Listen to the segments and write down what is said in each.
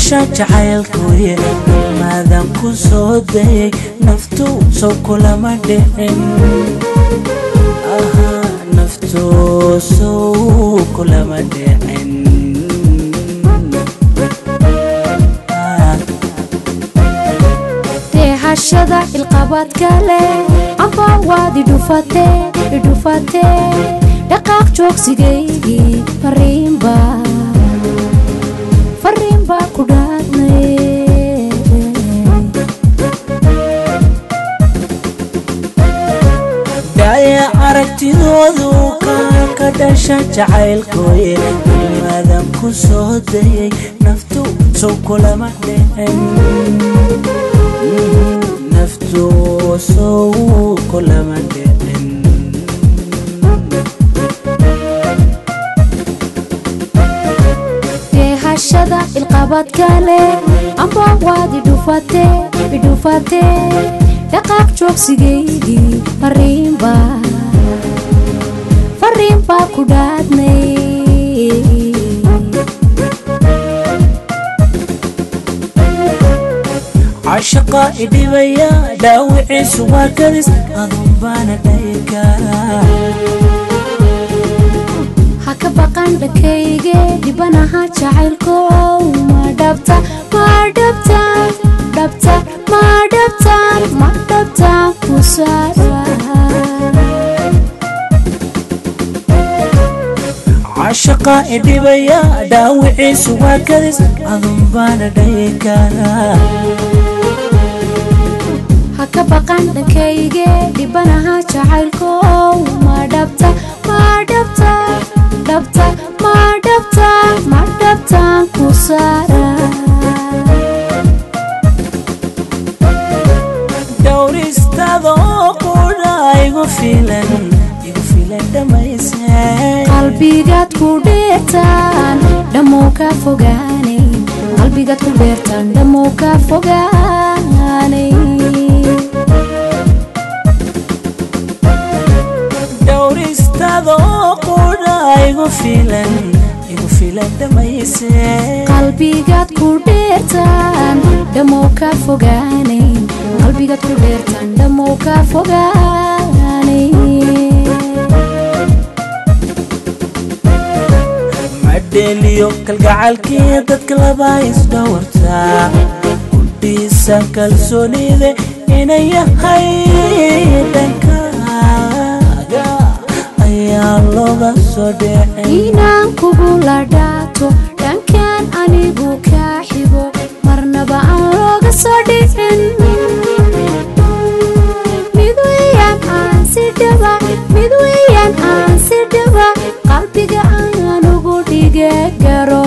dhasha jacaylkuye maadan ku soo dayay naftu sow kulama dhicin naftu sow kulama dhicin deehashada ilqabadka leh amba waad idhufate idhufate dhaqaaq joogsigaygii fariinba fariinba ku dhaadnay dhaya aragtidoodu ka dhasha jacaylkooye maadan ku soo dayay naftu sow kulama dhicin naftu sow kulama dhicin deehashada ilqabadka leh amba waad idhufate idhufate dhaqaaq joogsigaygii fariinba fariinba ku dhaadnay cashaqa idhibaya dhaawiciisu waa kadis adun baana dhayi karaa ha ka baqan dhankayge dhibanaha jacaylkow ma dhabta ma dhabta dhabta ma dhabta ma dhabta ku saara cashaqa idhibaya dhaawiciisu waa kadis adun baana dhayi karaa ha ka baqan dhankayge dhibanaha jacaylkow ma dhabta ma dhabta dhabta ma dhabta ma dhabta ku saara dhowristadoo qudha igu filan igu filan dhammaysay qalbigaad ku dheertaan dhammow ka fogaanay qalbigaad ku dheertaan dhammow ka fogaanay dhowristadoo qudha igu filan igu filan dhammaysay qalbigaad ku dheertaan dhammow ka fogaanay qalbigaad ku dheertaan dhammow ka fogaanay madheeliyo kalgacalkii dadka laba isdhowartaa kudhiisa kalsoonide inay yahay dhankaaga ayaa looga soo dhicin inaan kugu la dhaato dhankan anigu kaa xigo marnaba aan looga soo dhicin mid weeyaan aan si dhaba mid weeyaan aan si dhaba qalbiga aan ugu dhige garo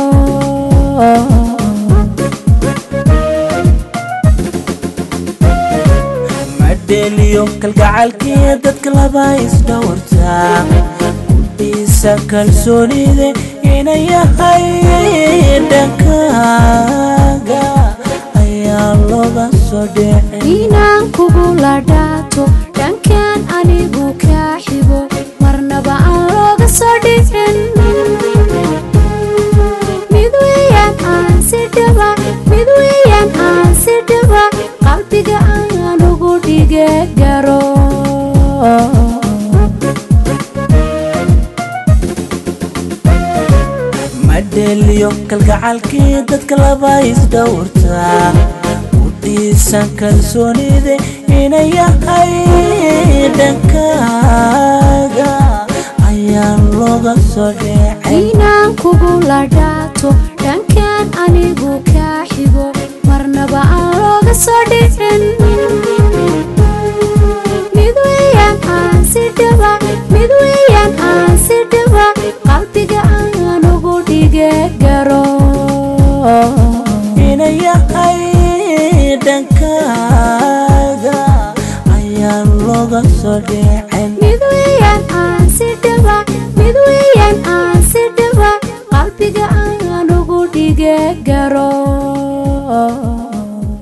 madheeliyo kalgacalkii dadka laba isdhowartaa kudhiisa kalsoonide inay yahay dhankaaga ayaa looga soo dhicin inaan kugu la dhaato dhankan anigu kaa xigo marnaba aan looga soo dhicin mid weeyaan aan si dhaba mid weeyaan aan si dhaba qalbiga aan ugu dhige garo madheeliyo kalgacalkii dadka laba isdhowartaa kudhiisan kalsoonide inay yahay dhankaaga ayaa looga soo dhicin inaan kugu la dhaato dhankan anigu kaa xigo marnaba aan looga soo dhicin mid weeyaan aan si dhaba mid weeyaan aan si dhaba qalbiga aan ugu dhige garo inay yahay dhankaaga ayaa looga soo dhicin mid weeyaan aan si dhaba mid weeyaan aan si dhaba qalbiga aan ugu dhige garo